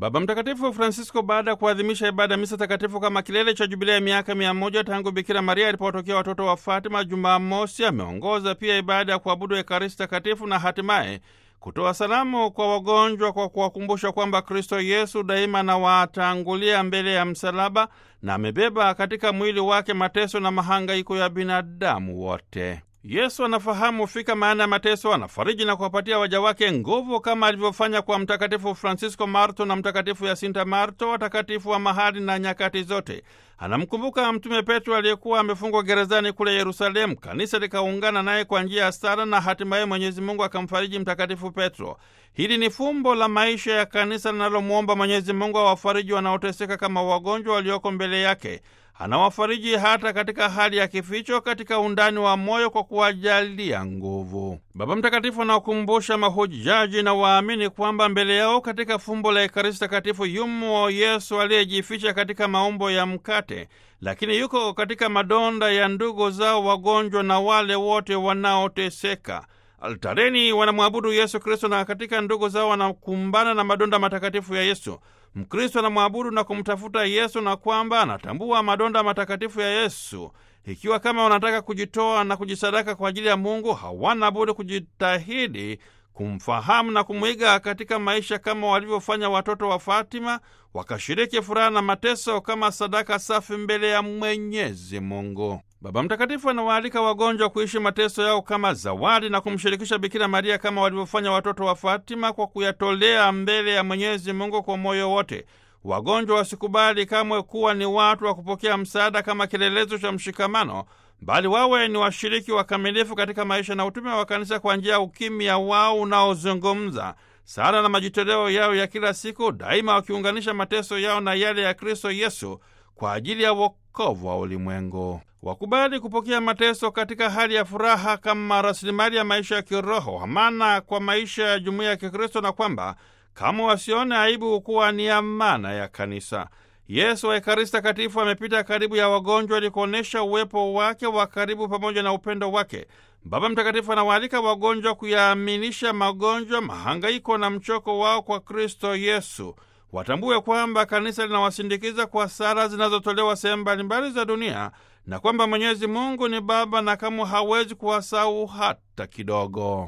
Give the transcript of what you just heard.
Baba Mtakatifu Francisco, baada ya kuadhimisha ibada ya misa takatifu kama kilele cha jubilia ya miaka mia moja tangu Bikira Maria alipowatokea watoto wa Fatima Jumamosi, ameongoza pia ibada ya kuabudu Ekaristi takatifu na hatimaye kutoa salamu kwa wagonjwa kwa kuwakumbusha kwamba Kristo Yesu daima anawatangulia mbele ya msalaba na amebeba katika mwili wake mateso na mahangaiko ya binadamu wote. Yesu anafahamu fika maana ya mateso, anafariji na kuwapatia waja wake nguvu kama alivyofanya kwa Mtakatifu Francisco Marto na Mtakatifu Yasinta Marto, watakatifu wa mahali na nyakati zote. Anamkumbuka Mtume Petro aliyekuwa amefungwa gerezani kule Yerusalemu. Kanisa likaungana naye kwa njia ya sala na hatimaye Mwenyezi Mungu akamfariji Mtakatifu Petro. Hili ni fumbo la maisha ya kanisa linalomwomba Mwenyezi Mungu awafariji wanaoteseka kama wagonjwa walioko mbele yake. Anawafariji hata katika hali ya kificho, katika undani wa moyo, kwa kuwajalia nguvu. Baba Mtakatifu anawakumbusha mahujaji na waamini kwamba mbele yao katika fumbo la Ekaristi Takatifu yumo Yesu aliyejificha katika maumbo ya mkate, lakini yuko katika madonda ya ndugu zao wagonjwa na wale wote wanaoteseka. Altareni wanamwabudu Yesu Kristo na katika ndugu zao wanakumbana na madonda matakatifu ya Yesu. Mkristo anamwabudu na kumtafuta Yesu na kwamba anatambua madonda matakatifu ya Yesu. Ikiwa kama wanataka kujitoa na kujisadaka kwa ajili ya Mungu, hawana budi kujitahidi kumfahamu na kumwiga katika maisha kama walivyofanya watoto wa Fatima, wakashiriki furaha na mateso kama sadaka safi mbele ya Mwenyezi Mungu. Baba Mtakatifu anawaalika wagonjwa kuishi mateso yao kama zawadi na kumshirikisha Bikira Maria kama walivyofanya watoto wa Fatima kwa kuyatolea mbele ya Mwenyezi Mungu kwa moyo wote. Wagonjwa wasikubali kamwe kuwa ni watu wa kupokea msaada kama kielelezo cha mshikamano, bali wawe ni washiriki wakamilifu katika maisha na utume wa Kanisa kwa njia ya ukimya wao unaozungumza sala na majitoleo yao ya kila siku, daima wakiunganisha mateso yao na yale ya Kristo Yesu kwa ajili ya wokovu wa ulimwengu. Wakubali kupokea mateso katika hali ya furaha kama rasilimali ya maisha ya kiroho, amana kwa maisha ya jumuiya ya Kikristo, na kwamba kama wasione aibu kuwa ni amana ya Kanisa. Yesu wa Ekaristi Takatifu amepita karibu ya wagonjwa ili kuonyesha uwepo wake wa karibu pamoja na upendo wake. Baba Mtakatifu anawaalika wagonjwa kuyaaminisha magonjwa, mahangaiko na mchoko wao kwa Kristo Yesu. Watambue kwamba kanisa linawasindikiza kwa sala zinazotolewa sehemu mbalimbali za dunia na kwamba Mwenyezi Mungu ni Baba na kamwe hawezi kuwasahau hata kidogo.